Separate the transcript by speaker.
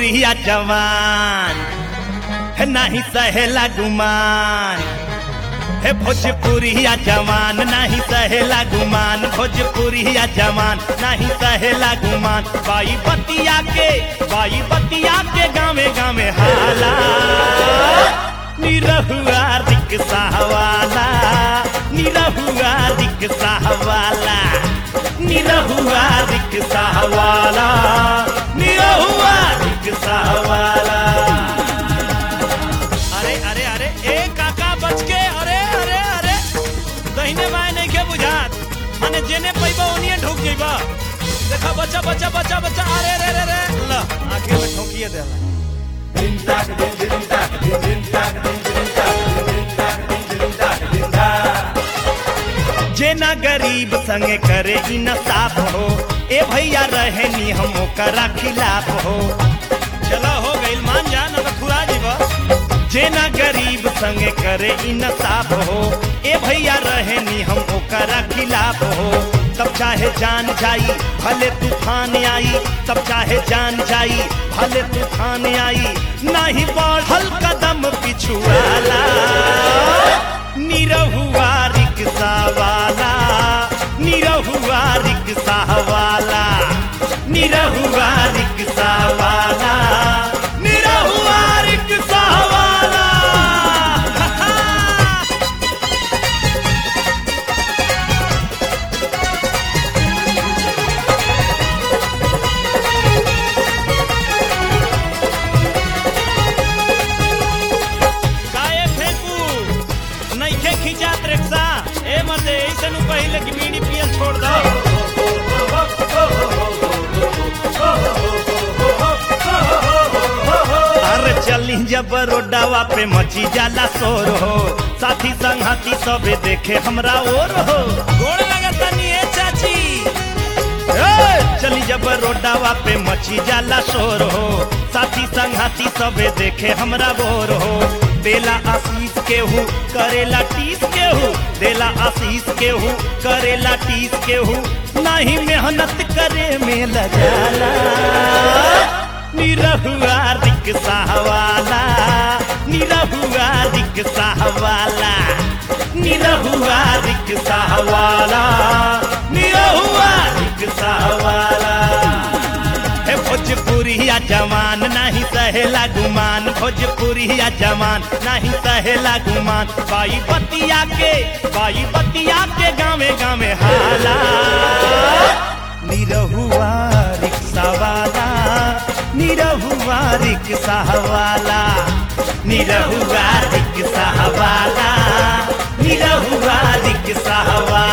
Speaker 1: भोजपुरिया जवान है नहीं सहेला गुमान हे भोजपुरिया जवान नहीं सहेला गुमान भोजपुरिया जवान नहीं सहेला गुमान बाई बतिया के बाई बतिया के गावे गावे हाला निरहुआ रिक्शा वाला निरहुआ रिक्शा वाला निरहुआ रिक्शा वाला निरहुआ रिक्शा वाला अरे अरे अरे ए काका बच के अरे अरे अरे दहिने बाएं नहीं के बुझात माने जेने पैबा ओनिए ढुक जइबा देखा बच्चा बच्चा बच्चा बच्चा अरे रे रे रे ल आखिर में ठोकिए देला जेना गरीब संगे करे इंसाफ हो ए भैया रहे नी हम ओकरा खिलाफ हो चलो हो गइल मान जा न तो खुरा जीवा जेना गरीब संगे करे इंसाफ हो ए भैया रहे नी हम ओकरा खिलाफ हो तब चाहे जान जाई भले तूफान आई तब चाहे जान जाई भले तूफान आई नहीं बढ़ल कदम पिछुआला निरहुआ रिक्शा वाला निरहुआ रिक्शा वाला निरहुआ रिक्शा वाला निरहुआ रिक्शा वाला काहे फेंकू नइखे खिंचात रिक्शा ए मर्दे ऐसे नु पहिले कि बीड़ी पियल छोड़ दो अरे चली जब रोडावा पे मची जाला शोर हो साथी संगती सबे देखे हमरा और हो गोड़ लगता नी ए चाची ए, चली जब रोडावा पे मची जाला शोर हो साथी संघाती सबे देखे हमरा बोर हो देला आशीष केहू करेला टीस केहू देला आशीष केहू करेला टीस केहू नहीं मेहनत करे में लगाला निरहुआ रिक्शा वाला निरहुआ रिक्शा वाला निरहुआ रिक्शा वाला निरहुआ रिक्शा वाला हे भोजपुरिया जवान नहीं सहेला गुमान भोजपुरिया जवान नहीं सहेला गुमान बाई बतिया के बाई बतिया के गावे गावे हाला निरहुआ रिक्शा वाला निरहुआ रिक्शा वाला निरहुआ रिक्शा वाला निरहुआ रिक्शा वाला